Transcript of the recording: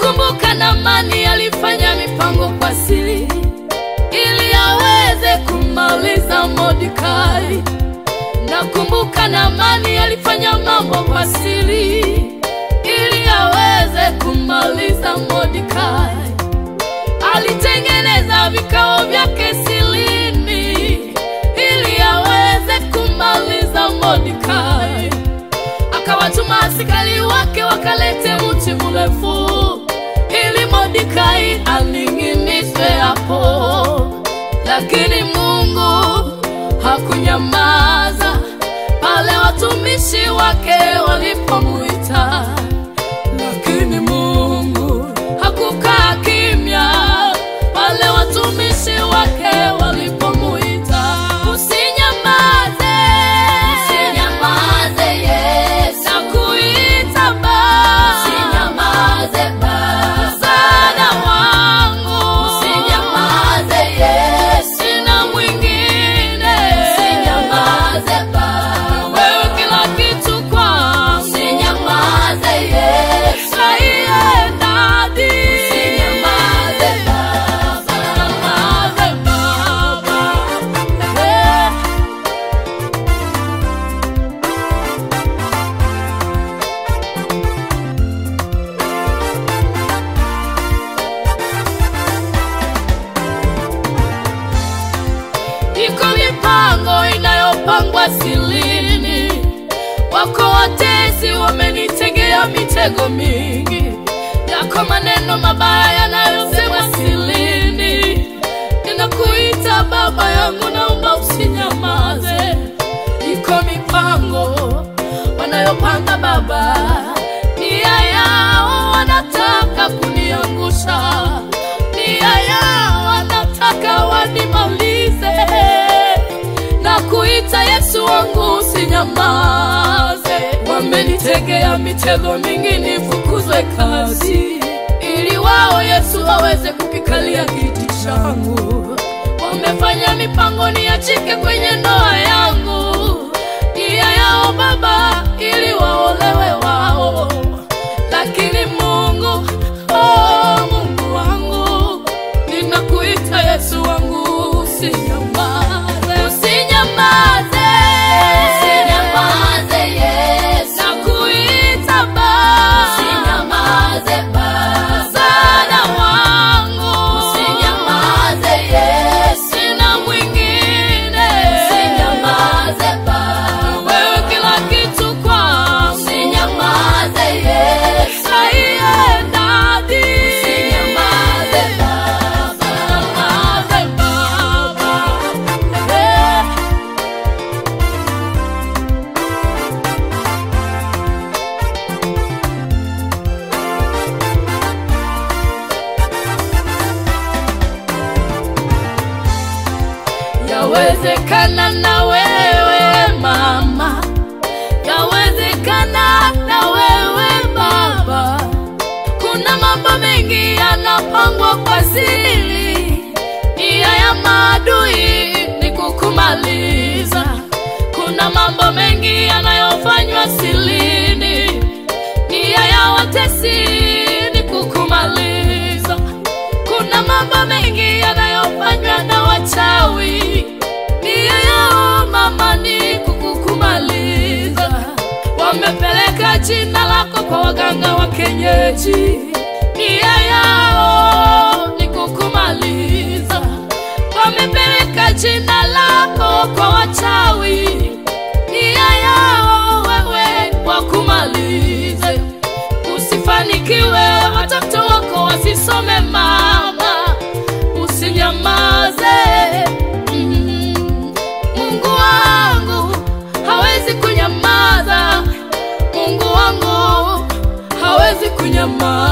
Nakumbuka Naamani alifanya mipango kwa siri ili aweze kumaliza Mordekai. Nakumbuka Naamani alifanya mambo kwa siri ili aweze kumaliza Mordekai. Alitengeneza vikao vyake silini ili aweze kumaliza Mordekai. Akawatuma askari wake wakalete mti mrefu ili Mordekai aning'inizwe hapo, lakini Mungu hakunyamaza pale watumishi wake walipomuita, lakini Mungu hakukaa kimya pale watumishi wake walipomuita. Usinyamaze, Usinyamaze Yesu, nakuita Baba, usinyamaze Baba, msaada wangu, usinyamaze Yesu, sina mwingine, usinyamaze Baba, wewe kila kitu kwangu, usinyamaze Yesu, Saiye dadi, usinyamaze Baba, Usinyamaze Baba, Eh. Iko mipango inayopangwa silini, wako watesi wamenitegea mitego mingi, yako maneno mabaya yanayosemwa silini. Ninakuita baba yangu, naomba usinyamaze. Iko mipango wanayopanga baba, nia yao wanataka kuniangusha, nia yao wanataka wanimalize. Na kuita Yesu wangu usinyamaze, wamenitegea mitego mingi nifukuzwe kazi, ili wao Yesu waweze kukikalia kiti changu. Wamefanya mipango niachike kwenye ndoa yangu, nia yao Baba ili waolewe wao, lakini Mungu, oh, Mungu wangu, ninakuita Yesu wangu, usinyamaze, usinyamaze, usinyamaze Yesu, nakuita Baba, usinyamaze Baba, msaada wangu, usinyamaze Yesu, sina mwingine, usinyamaze Baba, wewe kila kitu kwangu, usinyamaze Yesu, Saiye dadi, usinyamaze Baba, usinyamaze Baba, Eh. Yawezekana na wewe mama, yawezekana na wewe baba. Kuna mambo mengi yanapangwa kwa siri, nia ya maadui ni kukumaliza. Kuna mambo mengi yanayofanywa silini, nia ya watesi ni kukumaliza. Kuna mambo mengi yanayofanywa na wachawi, nia yao mama ni kukukumaliza. Wamepeleka jina lako kwa waganga wa kienyeji, nia yao ni kukumaliza. Wamepeleka jina lako kwa wachawi, nia yao wewe wakumalize. Usifanikiwe, watoto wako wasisome mama, usinyamaze. Mm. Mungu wangu hawezi kunyamaza, Mungu wangu hawezi kunyamaza.